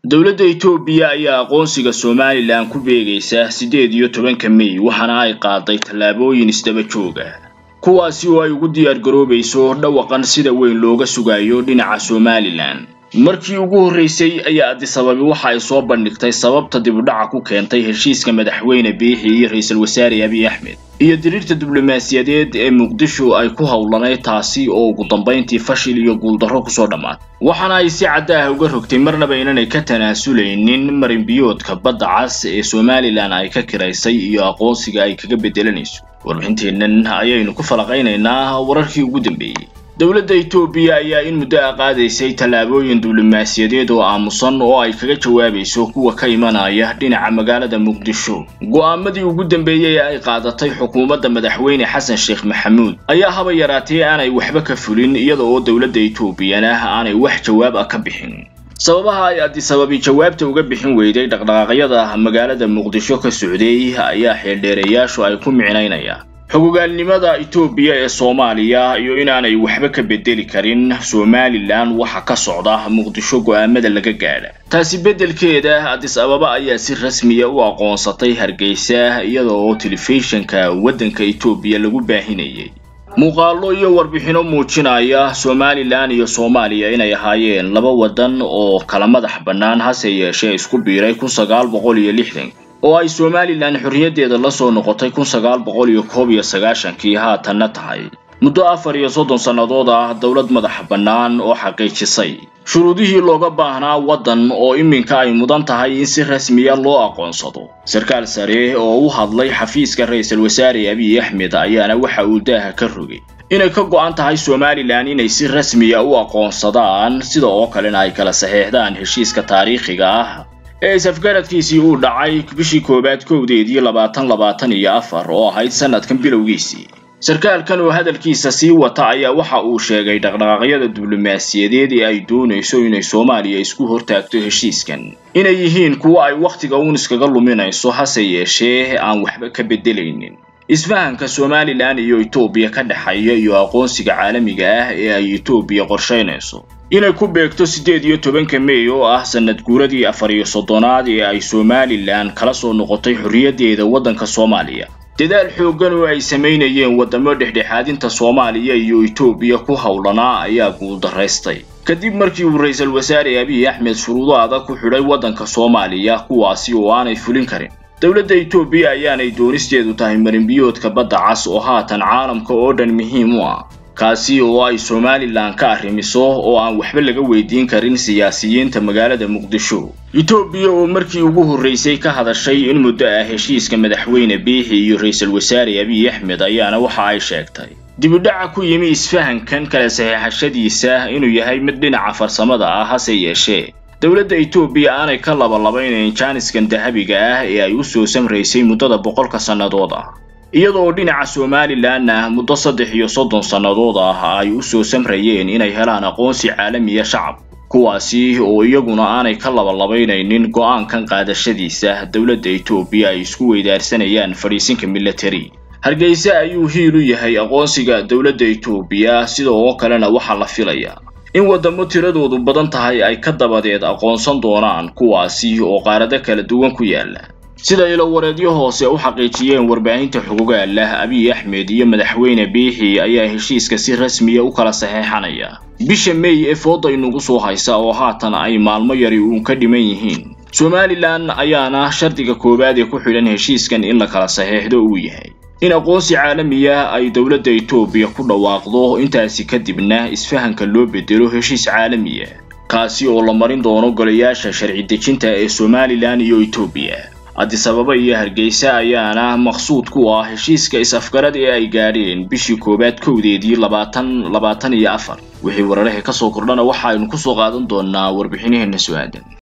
dowladda itoobiya ayaa aqoonsiga somalilan ku beegaysa siddeed iyo tobanka mey waxaana ay qaaday tallaabooyin isdaba joog ah kuwaasi oo ay ugu diyaar garoobayso dhawaqan sida weyn looga sugayo dhinaca somalilan markii ugu horreysay ayaa adisababi waxa ay soo bandhigtay sababta dibudhaca ku keentay heshiiska madaxweyne biixi iyo ra-iisul wasaare abiy axmed iyo diriirta diblomaasiyadeed ee muqdisho ay ku howlanayd taasi oo ugu dambayntii fashil iyo guuldarro kusoo dhammaatay waxaana ay si cadda ah uga rogtay marnaba inanay ka tanaasuleynin marinbiyoodka badda cas ee somalilan ay ka kiraysay iyo aqoonsiga ay kaga bedelanayso warbixinteennan ayaynu ku falaqaynaynaa wararkii ugu dambeeyey dowladda itoobiya ayaa in muddo a qaadaysay tallaabooyin diblomaasiyadeed oo aamusan oo ay kaga jawaabayso kuwa ka imanaya dhinaca magaalada muqdisho go'aamadii ugu dambeeyey ee ay qaadatay xukuumadda madaxweyne xasan sheekh maxamuud ayaa haba yaraatee aanay waxba ka fulin iyada oo dowladda itoobiyana aanay wax jawaab ah ka bixin sababaha ay adisababi jawaabta uga bixin weyday dhaqdhaqaaqyada magaalada muqdisho ka socday ayaa xeeldheerayaashu ay ku micnaynayaan xogogaalnimada itoobiya ee soomaaliya iyo inaanay waxba ka bedeli karin somalilan waxa ka socda muqdisho go'aamada laga gaadha taasi beddelkeeda adis ababa ayaa si rasmiya u aqoonsatay hargeysa iyada oo telefishinka waddanka itoobiya lagu baahinayay muuqaallo iyo warbixino muujinaya somalilan iyo soomaaliya inay ahaayeen laba waddan oo kala madax bannaan hase yeeshee isku biiray kun sagaal boqol iyo lixdan oo ay somalilan xorriyaddeeda la soo noqotay kun sagaal boqol iyo koob iyo sagaashankii haatanna tahay muddo afar iyo soddon sannadood ah dowlad madax bannaan oo xaqiijisay shuruudihii looga baahnaa waddan oo iminka ay mudan tahay in si rasmiya loo aqoonsado sarkaal sare oo u hadlay xafiiska ra-isul wasaare abiy axmed ayaana waxa uu daaha ka rogay inay ka go'an tahay somalilan inay si rasmiya u aqoonsadaan sida oo kalena ay kala saxeexdaan heshiiska taariikhiga ah ee is-afgaradkiisii uu dhacay bishii koowaad kowdeedii labaatan labaatan iyo afar oo ahayd sanadkan bilowgiisii sarkaalkan oo hadalkiisa sii wata ayaa waxa uu sheegay dhaqdhaqaaqyada diblomaasiyadeed ee ay doonayso inay soomaaliya isku hortaagto heshiiskan inay yihiin kuwo ay wakhtiga uun iskaga luminayso hase yeeshee aan waxba ka beddelaynin isfahanka somalilan iyo etoobiya ka dhexeeya iyo aqoonsiga caalamiga ah ee ay etoobiya qorshaynayso inay ku beegto siddeed iyo tobanka mey oo ah sanad guuradii afar iyo soddonaad ee ay somalilan kala soo noqotay xorriyaddeeda waddanka soomaaliya dadaal xooggan oo ay samaynayeen waddamo dhexdhexaadinta soomaaliya iyo etoobiya ku howlanaa ayaa guuldaraystay kadib markii uu ra-iisul wasaare abiy axmed shuruudo adag ku xidhay waddanka soomaaliya kuwaasi oo aanay fulin karin dowladda itoobiya ayaanay doonisteedu tahay marinbiyoodka badda cas oo haatan caalamka oo dhan muhiim u ah kaasi oo ay somalilan ka arrimiso oo aan waxba laga weydiin karin siyaasiyiinta magaalada muqdisho etoobiya oo markii ugu horreysay ka hadashay in muddo ah heshiiska madaxweyne biixi iyo ra-iisul wasaare abiy axmed ayaana waxa ay sheegtay dibudhaca ku yimi isfahankan kala saxeexashadiisa inuu yahay mid dhinaca farsamada ah hase yeeshee dowladda itoobiya aanay ka labalabeynayn jaaniskan dahabiga ah ee ay u soo samraysay muddada boqolka sannadood ah iyadoo dhinaca somalilanna muddo saddex iyo soddon sannadood ah ay u soo samrayeen inay helaan aqoonsi caalamiya shacab kuwaasi oo iyaguna aanay ka labalabaynaynin go'aankan qaadashadiisa dowladda itoobiya ay isku weydaarsanayaan fadhiisinka military hargeysa ayuu hiil u yahay aqoonsiga dowladda itoobiya sida oo kalena waxaa la filayaa in waddamo tiradoodu badan tahay ay ka dabadeed aqoonsan doonaan kuwaasi oo qaarado kala duwan ku yaala sida ilowareedyo hoose u xaqiijiyeen warbaahinta xogogaalah abiy axmed iyo madaxweyne biixi ayaa heshiiska si rasmiya u kala saxeexanaya bisha mey ee fooda inugu soo haysa oo haatan ay maalmo yari uun ka dhiman yihiin somalilan ayaana shardiga koowaad ee ku xidhan heshiiskan in la kala saxeexdo uu yahay in aqoonsi caalamiya ay dowladda itoobiya ku dhawaaqdo intaasi kadibna isfahanka loo bedelo heshiis caalamiya kaasi oo la marin doono golayaasha sharci dejinta ee somalilan iyo etoobiya adisababa iyo hargeysa ayaana maqsuud ku ah heshiiska is-afgarad ee ay gaadheen bishii koowaad kowdeedii labaatan labaatan iyo afar wixii wararaha ka soo kordhana waxa aynu kusoo qaadan doonaa warbixinaheenna su-aadan